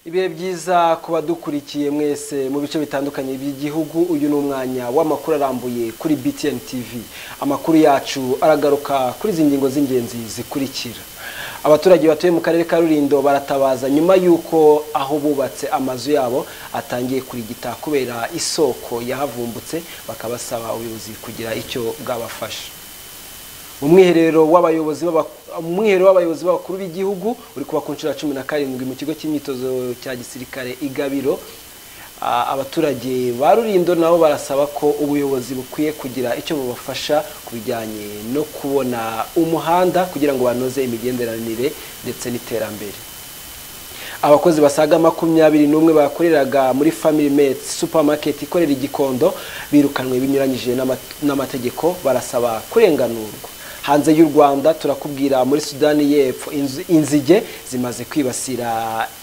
ibihe byiza ku badukurikiye mwese mu bice bitandukanye by'igihugu uyu ni umwanya w'amakuru arambuye kuri BTN TV amakuru yacu aragaruka kuri izi ngingo z'ingenzi zikurikira abaturage batuye mu karere ka Rulindo baratabaza nyuma y'uko aho bubatse amazu yabo atangiye kurigita kubera isoko yahavumbutse bakabasaba ubuyobozi kugira icyo bwabafasha umwiherero w'abayobozi b'abakuru b'igihugu uri kuba ku nshuro ya cumi na karindwi mu kigo cy'imyitozo cya gisirikare igabiro abaturage ba rurindo nabo barasaba ko ubuyobozi bukwiye kugira icyo bubafasha ku bijyanye no kubona umuhanda kugira ngo banoze imigenderanire ndetse n'iterambere abakozi basaga makumyabiri n'umwe bakoreraga muri family mate supermarket ikorera igikondo birukanwe binyuranyije n'amategeko barasaba kurenganurwa hanze y'u rwanda turakubwira muri sudani y'epfo inzige zimaze kwibasira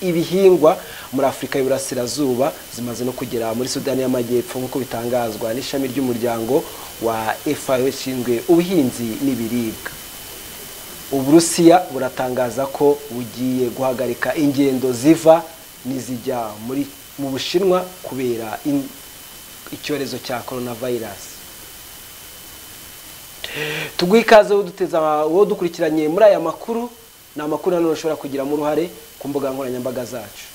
ibihingwa muri afurika y'uburasirazuba zimaze no kugera muri sudani y'amajyepfo nk'uko bitangazwa n'ishami ry'umuryango wa fao ishinzwe ubuhinzi n'ibiribwa uburusiya buratangaza ko bugiye guhagarika ingendo ziva n'izijya mu bushinwa kubera icyorezo cya coronavirus tuguhe ikaze wowe dukurikiranye muri aya makuru ni amakuru nanone ushobora kugiramo uruhare ku mbuga nkoranyambaga zacu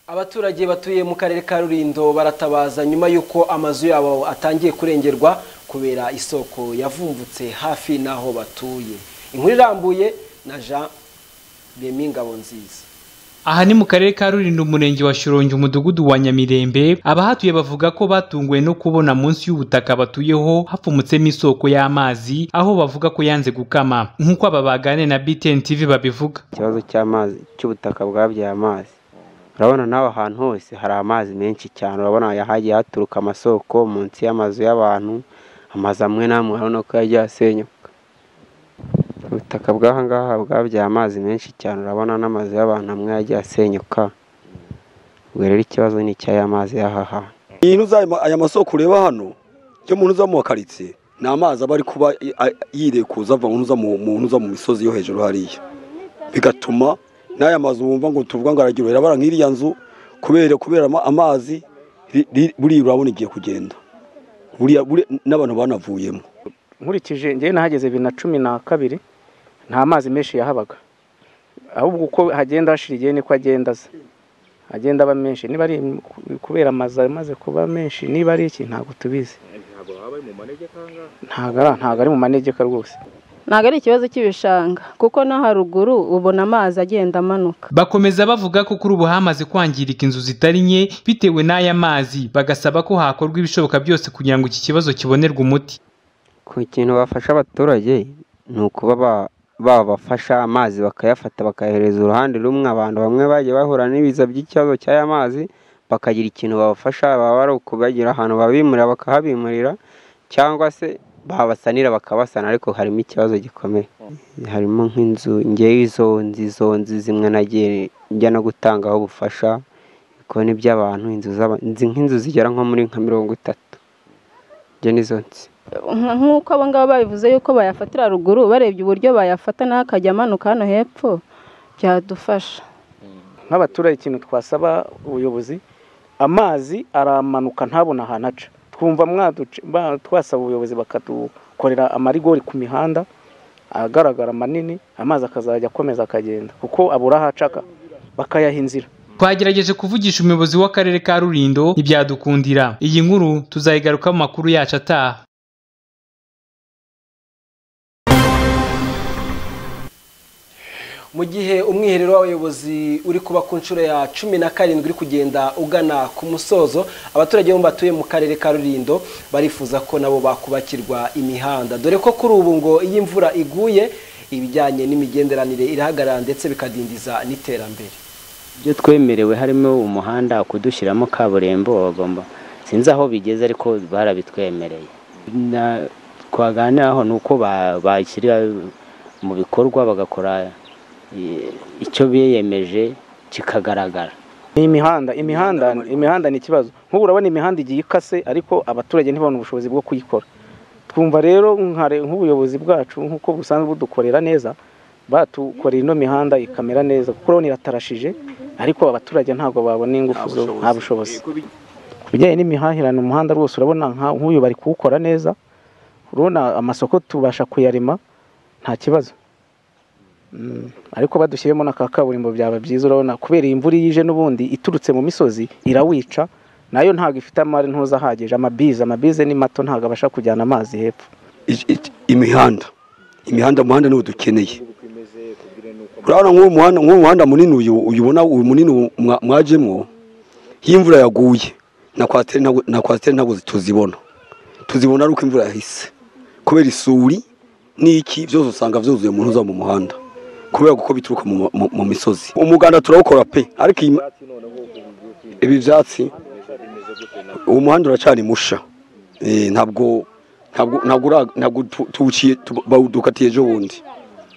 abaturage batuye mu karere ka rurindo baratabaza nyuma y'uko amazu yabo atangiye kurengerwa kubera isoko yavumbutse hafi n'aho batuye inkuru irambuye na jean remy ngabonziza aha ni mu karere ka rulindo umurenge wa shorongi umudugudu wa nyamirembe abahatuye bavuga ko batunguwe no kubona munsi y'ubutaka batuyeho hapfumutsemo isoko y'amazi aho bavuga ko yanze gukama nk'uko aba bagane na btn tv babivuga ikibazo cy'amazi cy'ubutaka bwabyaye amazi urabona nawe ahantu hose hari amazi menshi cyane urabona yahagiye haturuka amasoko munsi y'amazu y'abantu amazu amwe n'amwe urabona ko yagiye asenyuka ubutaka bw'ahangaha bwabyaye amazi menshi cyane urabona n'amazu y'abantu amwe yagiye asenyuka ubwo rero ikibazo ni icy'aya mazi y'aha hantu aya masoko ureba hano iyo umuntu uza mu makaritsiye ni amazi aba ari kuba yirekuza ava mu uza mu misozi yo hejuru hariya bigatuma n'aya mazu wumva ngo tuvuga ngo aragira urabara nk'iriya nzu kubera kubera amazi buriya urabona igiye kugenda n'abantu banavuyemo nkurikije ngewe nahageze bibiri na cumi na kabiri nta mazi menshi yahabaga ahubwo uko hagenda hashira igihe niko agenda aza agenda aba menshi niba ari kubera amazu amaze kuba menshi niba ari iki ntabwo tubizi ntabwo ari mu manegeka rwose ntabwo ari ikibazo cy'ibishanga kuko no haruguru ubona amazi agenda amanuka bakomeza bavuga ko kuri ubu hamaze kwangirika inzu zitari nke bitewe n'aya mazi bagasaba ko hakorwa ibishoboka byose kugira ngo iki kibazo kibonerwe umuti ku kintu bafasha abaturage ni ukuba babafasha amazi bakayafata bakayahereza uruhande rumwe abantu bamwe bagiye bahura n'ibiza by'ikibazo cy'aya mazi bakagira ikintu babafasha baba ari ukubagira ahantu babimurira bakahabimurira cyangwa se babasanira bakabasana ariko harimo ikibazo gikomeye harimo nk'inzu ngewe izo nzu izo nzu zimwe nagiye njya no gutangaho ubufasha kuko ni iby'abantu nk'inzu zigera nko muri nka mirongo itatu ibyo nizo nzu nk'uko abo ngabo babivuze yuko bayafatira ruguru barebye uburyo bayafata nawe akajya amanuka hano hepfo byadufasha nk'abaturage ikintu twasaba ubuyobozi amazi aramanuka ntabona ahantu aca twumva twasaba ubuyobozi bakadukorera amarigori ku mihanda agaragara manini amazi akazajya akomeza akagenda kuko abura aho acaka bakayaha inzira twagerageje kuvugisha umuyobozi w'akarere ka rurindo ntibyadukundira iyi nkuru tuzayigaruka mu makuru yacu ataha mu gihe umwiherero w'abayobozi uri kuba ku nshuro ya cumi na karindwi uri kugenda ugana ku musozo abaturage bo batuye mu karere ka rurindo barifuza ko nabo bakubakirwa imihanda dore ko kuri ubu ngo iyo imvura iguye ibijyanye n'imigenderanire irahagarara ndetse bikadindiza n'iterambere ibyo twemerewe harimo umuhanda kudushyiramo kaburimbo bagomba sinzi aho bigeze ariko barabitwemereye Na- twaganiraho ni uko ba- bashyira mu bikorwa bagakora eh, icyo biyemeje kikagaragara ni imihanda imihanda imihanda ni ikibazo nk'ubu urabona imihanda igiye ikase ariko abaturage ntibabone ubushobozi bwo kuyikora twumva rero nka re- nk'ubuyobozi bwacu nk'uko busanzwe budukorera neza batukorera ino mihanda ikamera neza kuko urabona iratarashije ariko abaturage ntabwo babona ingufu zo nta bushobozi ku bijyanye n'imihahirane umuhanda rwose urabona nka- nk'uyu bari kuwukora neza urabona amasoko tubasha kuyarema nta kibazo Mm, ariko badushyiremo na ka kaburimbo byaba byiza urabona kubera iyi imvura iyo ije n'ubundi iturutse mu misozi irawica nayo ntabwo ifite amari ntuza ahagije amabize amabize ni mato ntabwo abasha kujyana amazi hepfo Iki- iki- imihanda imihanda umuhanda niwo dukeneye urabona nk'uwo muhanda nk'uwo muhanda munini uyu uyu ubona uyu munini mwa- mwajemo iyo imvura yaguye na kwasiteri ntabwo- na kwasiteri ntabwo tuzibona tuzibona ari uko imvura yahise kubera isuri n'iki byose usanga byuzuye umuntu uza mu muhanda kubera kuko bituruka mu, mu, mu misozi umuganda turawukora pe ariko iyi ma- ibi byatsi uwo muhanda uracana musha Eh, ntabwo ntabwo ntabwo ura- ntabwo tu- tuwuciye tu- bawudukatiye ejo bundi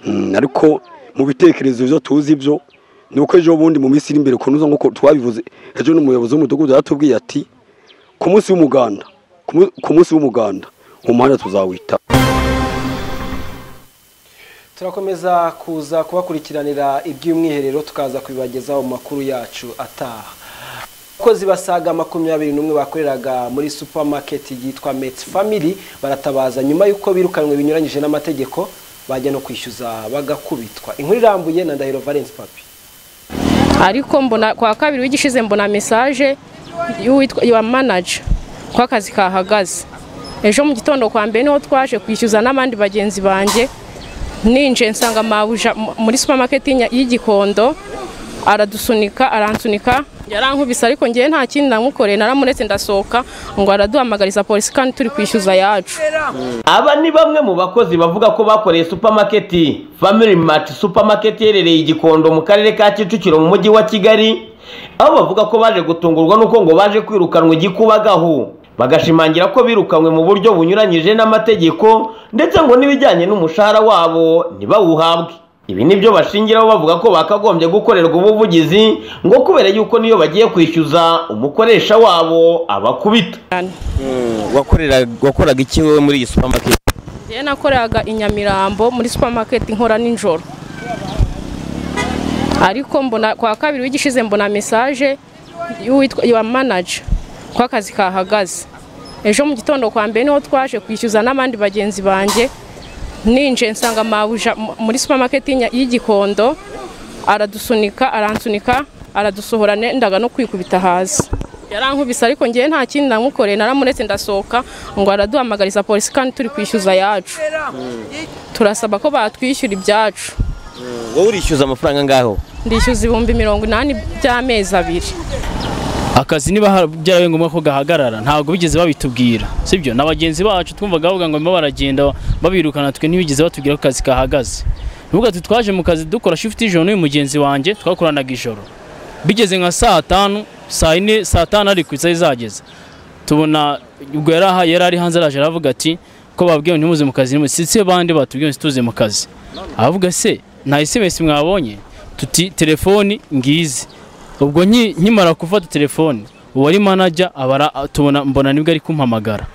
Mm, ariko mu bitekerezo byo tuzi byo ni uko ejo bundi mu minsi iri imbere kunoza nk'uko twabivuze ejo n'umuyobozi w'umudugudu yaratubwiye ati ku munsi w'umuganda ku mu- ku munsi w'umuganda umuhanda tuzawita turakomeza kuza kubakurikiranira iby'umwiherero tukaza kubibagezaho mu makuru yacu ataha abakozi basaga makumyabiri n'umwe bakoreraga muri supermarket yitwa Met Family baratabaza nyuma y'uko birukanwe binyuranyije n'amategeko bajya no kwishyuza bagakubitwa inkuru irambuye na Ndahiro Valence Papi ariko mbona kwa kabiri w'igishize mbona mesaje y'uwitwa ya manager ko akazi kahagaze ejo mu gitondo kwa mbere niho twaje kwishyuza n'abandi bagenzi banjye ninje nsanga mabuja mu- muri supermarket y'i Nya- y'igikondo aradusunika aransunika yarankubise ariko ngewe nta kindi namukoreye naramuretse ndasohoka ngo araduhamagariza polisi kandi turi kwishyuza yacu Aba ni bamwe mu bakozi bavuga ko bakoreye supermarket Family Mart supermarket iherereye i Gikondo mu karere ka Kicukiro mu mujyi wa Kigali aho bavuga ko baje gutungurwa n'uko ngo baje kwirukanwa igikubagahu bagashimangira ko birukanwe mu buryo bunyuranyije n'amategeko ndetse ngo n'ibijyanye n'umushahara wabo ntibawuhabwe ibi nibyo bashingiraho bavuga ko bakagombye gukorerwa ubuvugizi ngo kubera yuko niyo bagiye kwishyuza umukoresha wabo abakubita wakoraga iki wowe muri iyi supermarket ngewe nakoreraga i Nyamirambo muri supermarket nkora nijoro ariko mbona kwa kabiri w'igishize mbona mesaje y'uwitwa ya manager ko akazi kahagaze ejo mu gitondo kwa mbere niho twaje kwishyuza n'abandi bagenzi banjye ninje nsanga mabuja mu- muri supermarket y'i Nya- y'igikondo aradusunika aransunika aradusohora ne- ndaga no kwikubita hasi yarankubise ariko ngewe nta kindi namukoreye naramuretse ndasohoka ngo araduhamagariza polisi kandi turi kwishyuza yacu turasaba ko batwishyura ibyacu wowe urishyuza amafaranga angaho ndishyuza ibihumbi mirongo inani by'amezi abiri akazi niba ha- byarabaye ngombwa ko gahagarara ntabwo bigeze babitubwira sibyo na bagenzi bacu twumvaga bavuga ngo barimo baragenda babirukana twe ntibigeze batubwira ko akazi kahagaze nuvuga ati twaje mu kazi dukora shifuti ijoro n'uyu mugenzi wanjye twakoranaga ijoro bigeze nka saa tanu saa ine saa tanu ariko isaha izageze tubona ubwo yari aha- yari ari hanze araje aravuga ati ko babwiye ngo ntimuze mu kazi ntimuze si bandi batubwiye ngo tuze mu kazi aravuga se nta esemesi mwabonye tuti telefoni ngizi ubwo nki- nkimara gufata telefoni uwari manager abara tubona mbona nibwo ari kumpamagara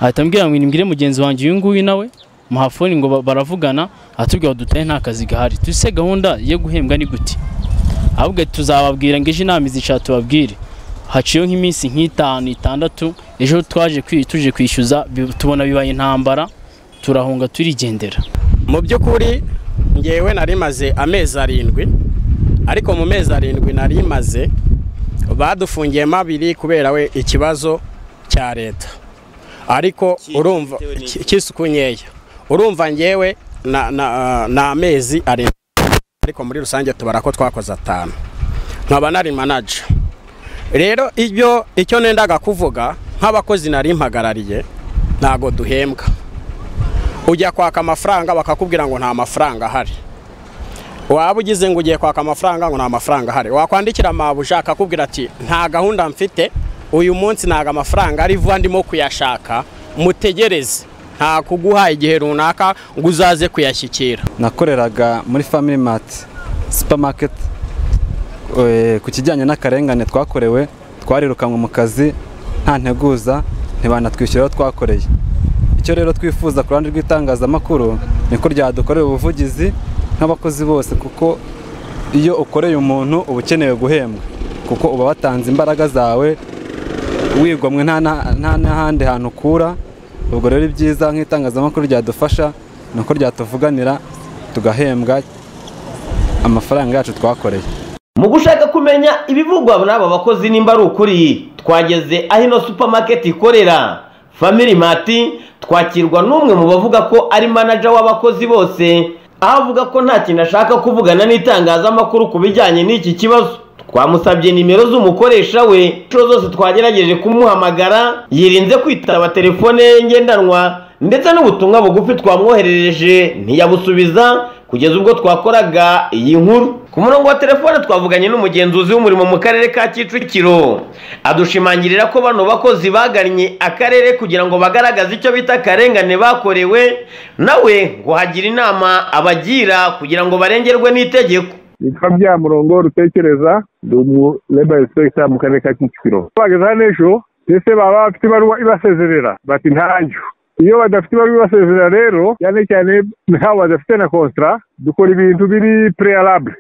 ahita ambwira ngo nimbwire mugenzi wanjye uyu nguyu nawe muhafoni ngo ba- baravugana atubwira ngo dutahe nta kazi gahari tuse gahunda yo guhembwa ni gute ahubwo ati, tuzababwira ngo ejo inama izishaka tubabwire haciyeho nk'iminsi nk'itanu itandatu ejo twaje kwi- tuje kwishyuza bi- tubona bibaye intambara turahunga turigendera mu by'ukuri ngewe nari maze amezi arindwi ariko mu mezi arindwi nari maze badufungiyemo abiri kubera we ikibazo cya leta ariko urumva ki- cy'isuku nkeya urumva ngewe na- na- ni amezi arindwi ariko muri rusange tubara ko twakoze atanu nkaba nari manager rero ibyo icyo nendaga kuvuga nk'abakozi nari mpagarariye ntago duhembwa ujya kwaka amafaranga bakakubwira ngo nta mafaranga ahari waba ugize ngo ugiye kwaka amafaranga ngo nta mafaranga ahari wakwandikira mabuja akakubwira ati nta gahunda mfite uyu munsi ntago amafaranga ari vuba ndimo kuyashaka mutegereze nta kuguha igihe runaka ngo uzaze kuyashyikira nakoreraga muri family mart supermarket eh, ku kijyanye n'akarengane twakorewe twarirukanwe mu kazi nta nteguza ntibanatwishyura aho twakoreye icyo rero twifuza ku ruhande rw'itangazamakuru ni ko ryadukorera ubuvugizi nk'abakozi bose kuko iyo ukoreye umuntu uba ukeneye guhembwa kuko uba watanze imbaraga zawe wigomwe nta na- nta n'ahandi hantu ukura ubwo rero ibyiza nk'itangazamakuru ryadufasha ni uko ryatuvuganira tugahembwa amafaranga yacu twakoreye mu gushaka kumenya ibivugwa muri aba bakozi nimba ari ukuri twageze aho ino supermarket ikorera family mart twakirwa n'umwe mu bavuga ko ari manager w'abakozi bose aho avuga ko nta kintu ashaka kuvugana n'itangazamakuru ku bijyanye n'iki kibazo twamusabye nimero z'umukoresha we inshuro zose twagerageje kumuhamagara yirinze kwitaba telefone ye ngendanwa ndetse n'ubutumwa bugufi twamwoherereje ntiyabusubiza kugeza ubwo twakoraga iyi nkuru ku murongo wa telefone twavuganye n'umugenzuzi w'umurimo mu karere ka kicukiro adushimangirira ko bano bakozi bagannye akarere kugira ngo bagaragaze icyo bita akarengane bakorewe nawe ngo hagira inama abagira kugira ngo barengerwe n'itegeko nitwa bya murongo rutekereza ndi umu leba inspekita mu karere ka kicukiro bageze hano ejo ndetse baba bafite ibaruwa ibasezerera bati ntanyu iyo badafite ibaruwa ibasezerera rero cyane cyane nk'abo badafite na konsitara dukora ibintu biri preyarabure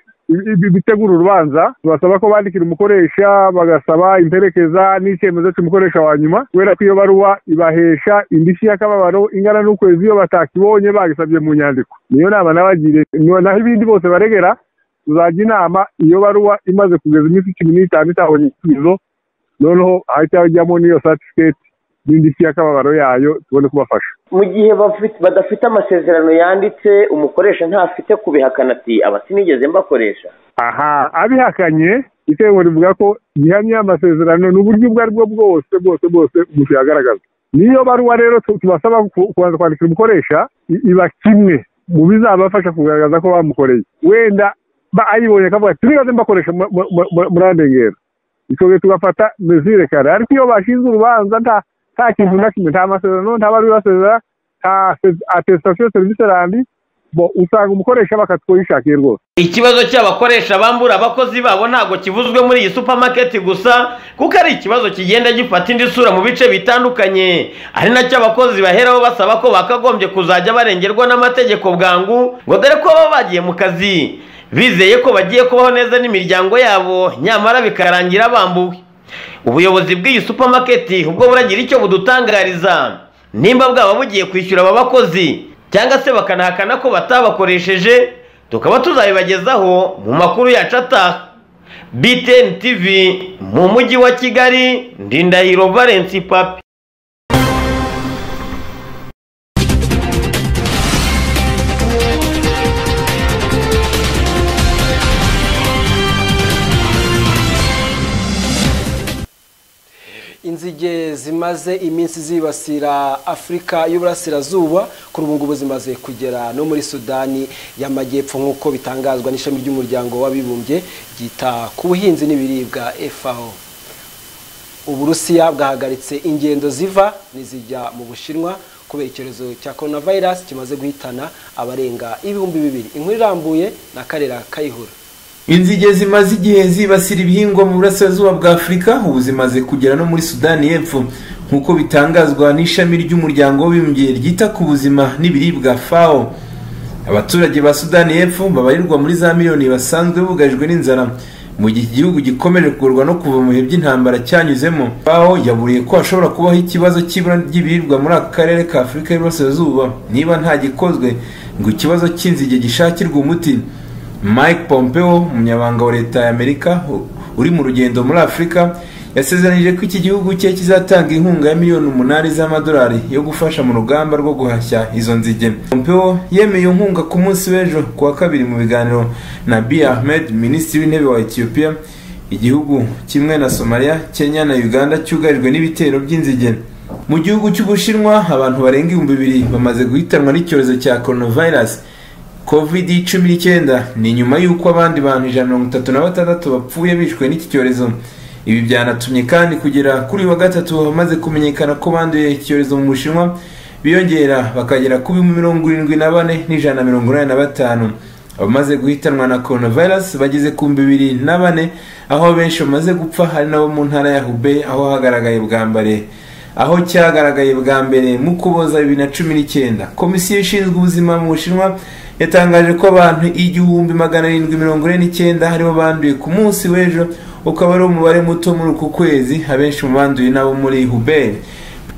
bitegura urubanza tubasaba ko bandikira umukoresha bagasaba imperekeza n'icyemezo cy'umukoresha wa nyuma kubera ko iyo baruwa ibahesha indishyi y'akababaro ingana n'ukwezi iyo batakibonye bagisabye mu nyandiko niyo nama nabagiriye naho ibindi bose baregera tuzajya inama iyo baruwa imaze kugeza iminsi cumi n'itanu itabonye igisubizo noneho hahita hajyamo n'iyo satifiketi n'indishyi y'akababaro yayo tubone kubafasha mu gihe bafite- badafite amasezerano yanditse umukoresha ntafite kubihakana ati aba sinigeze mbakoresha aha abihakanye itegeko rivuga ko gihamya y'amasezerano ni uburyo ubwo aribwo bwose bwose bwose umuntu yagaragaza niyo baruwa rero tu- tubasaba ku- kubanza kwandikira umukoresha i- iba kimwe mu bizabafasha kugaragaza ko bamukoreye wenda ba- ayibonye akavuga ati sinigeze mbakoresha mu- mu- mu- mu- murandengera ikongera tugafata mezire kare ariko iyo bashinze urubanza nta nta kintu na kimwe nta masezerano nta bari basezera nta atesitasiyo serivisi randi bo usanga umukoresha bakatwishakiye rwose ikibazo cy'abakoresha bambura abakozi babo ntabwo kivuzwe muri iyi supermarket gusa kuko ari ikibazo kigenda gifata indi sura mu bice bitandukanye ari nacyo abakozi baheraho basaba ko bakagombye kuzajya barengerwa n'amategeko bwangu ngo dore ko baba bagiye mu kazi bizeye ko bagiye kubaho neza n'imiryango yabo nyamara bikarangira bambuwe ubuyobozi bw'iyi supermarket ubwo buragira icyo budutangariza nimba bwaba bugiye kwishyura aba bakozi cyangwa se bakanahakana ko batabakoresheje tukaba tuzabibagezaho mu makuru yacu ataha btn tv mu mujyi wa kigali ndindahiro valence papi inzige zimaze iminsi zibasira afurika y'uburasirazuba kuri ubu ngubu zimaze kugera no muri sudani y'amajyepfo nk'uko bitangazwa n'ishami ry'umuryango w'abibumbye ryita ku buhinzi n'ibiribwa fao uburusiya bwahagaritse ingendo ziva n'izijya mu bushinwa kubera icyorezo cya coronavirus kimaze guhitana abarenga ibihumbi bibiri inkuru irambuye na karera kayihura inzige zimaze igihe zibasira ibihingwa mu burasirazuba bwa afurika ubu zimaze kugera no muri sudani y'epfo nk'uko bitangazwa n'ishami ry'umuryango w'abibumbye ryita ku buzima n'ibiribwa fao abaturage ba sudani y'epfo babarirwa muri za miliyoni basanzwe bugajwe n'inzara mu gihe igihugu gikomeje kugorwa no kuva mu bihe by'intambara cyanyuzemo fao yaburiye ko hashobora kubaho ikibazo cy'ibura ry'ibiribwa muri aka karere ka afurika y'uburasirazuba niba nta gikozwe ngo ikibazo cy'inzige gishakirwe umuti mike pompeo umunyamabanga wa leta ya amerika u- uri mu rugendo muri afurika yasezeranije ko iki gihugu cye kizatanga inkunga ya miliyoni umunani z'amadolari yo gufasha mu rugamba rwo guhashya izo nzige pompeo yemeye iyo nkunga ku munsi w'ejo ku wa kabiri mu biganiro na bi ahmed minisitiri w'intebe wa etiyopiya igihugu kimwe na somaliya kenya na uganda cyugarijwe n'ibitero by'inzige mu gihugu cy'ubushinwa abantu barenga ibihumbi bibiri bamaze guhitanwa n'icyorezo cya coronavirus covid cumi n'icyenda ni nyuma y'uko abandi bantu ijana na mirongo itatu na batandatu bapfuye bishwe n'iki cyorezo ibi byanatumye kandi kugera kuri uyu wa gatatu bamaze kumenyekana ko banduye iki cyorezo mu bushinwa biyongera bakagera kuri mirongo irindwi na bane n'ijana na mirongo inani na batanu abamaze guhitanwa na coronavirus bageze ku bihumbi bibiri na bane aho benshi bamaze gupfa hari nabo mu ntara ya hube aho hagaragaye bwa mbere aho cyagaragaye bwa mbere mu kuboza bibiri na cumi n'icyenda komisiyo ishinzwe ubuzima mu bushinwa yatangaje ko abantu igihumbi magana arindwi mirongo ine n'icyenda aribo banduye ku munsi w'ejo ukaba ari umubare muto muri uku kwezi abenshi mu banduye nabo muri hube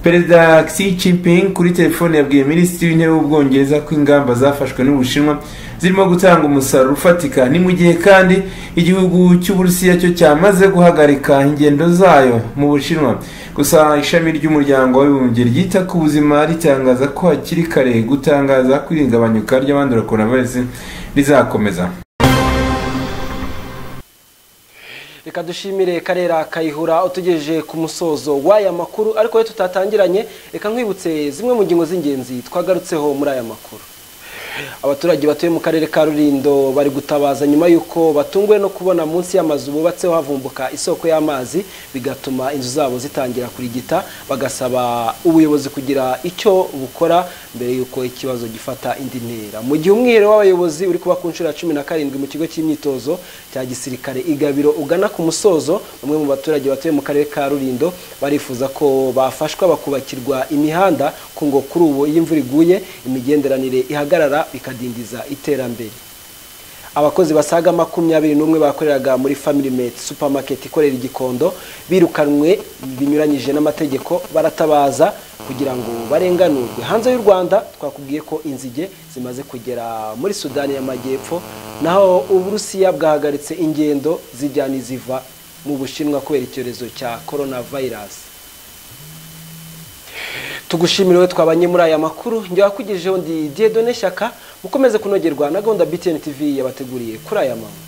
perezida xi jinping kuri telefone yabwiye minisitiri w'intebe w'ubwongereza ko ingamba zafashwe n'ubushinwa zirimo gutanga umusaruro ufatika ni mu gihe kandi igihugu cy'uburusiya cyo cyamaze guhagarika ingendo zayo mu bushinwa gusa ishami ry'umuryango w'abibumbye ryita ku buzima ritangaza ko hakiri kare gutangaza ko ihungabanyuka ry'abandura coronavirus rizakomeza reka dushimire karera kayihura utugejeje ku musozo w'aya makuru ariko iyo tutatangiranye reka nkwibutse zimwe mu ngingo z'ingenzi twagarutseho muri aya makuru abaturage batuye mu karere ka rurindo bari gutabaza nyuma y'uko batunguwe no kubona munsi y'amazu bubatseho havumbuka isoko y'amazi bigatuma inzu zabo zitangira kurigita bagasaba ubuyobozi kugira icyo bukora mbere y'uko ikibazo gifata indi ntera mu gihe umwiherero w'abayobozi uri kuba ku nshuro ya cumi na karindwi mu kigo cy'imyitozo cya gisirikare igabiro ugana ku musozo bamwe mu baturage batuye mu karere ka rurindo barifuza ko bafashwa bakubakirwa imihanda ku ngo kuri ubu iyo imvura iguye imigenderanire ihagarara bikadindiza iterambere abakozi basaga makumyabiri n'umwe bakoreraga muri family mate supermarket ikorera igikondo birukanwe binyuranyije n'amategeko baratabaza kugira ngo barenganurwe hanze y'u rwanda twakubwiye ko inzige zimaze kugera muri sudani y'amajyepfo naho uburusiya bwahagaritse ingendo zijya n'iziva mu bushinwa kubera icyorezo cya coronavirus tugushimire twabanye muri aya makuru njya wakugejejeho ndi dieudonne shyaka mukomeze kunogerwa na gahunda btn tv yabateguriye kuri aya manywa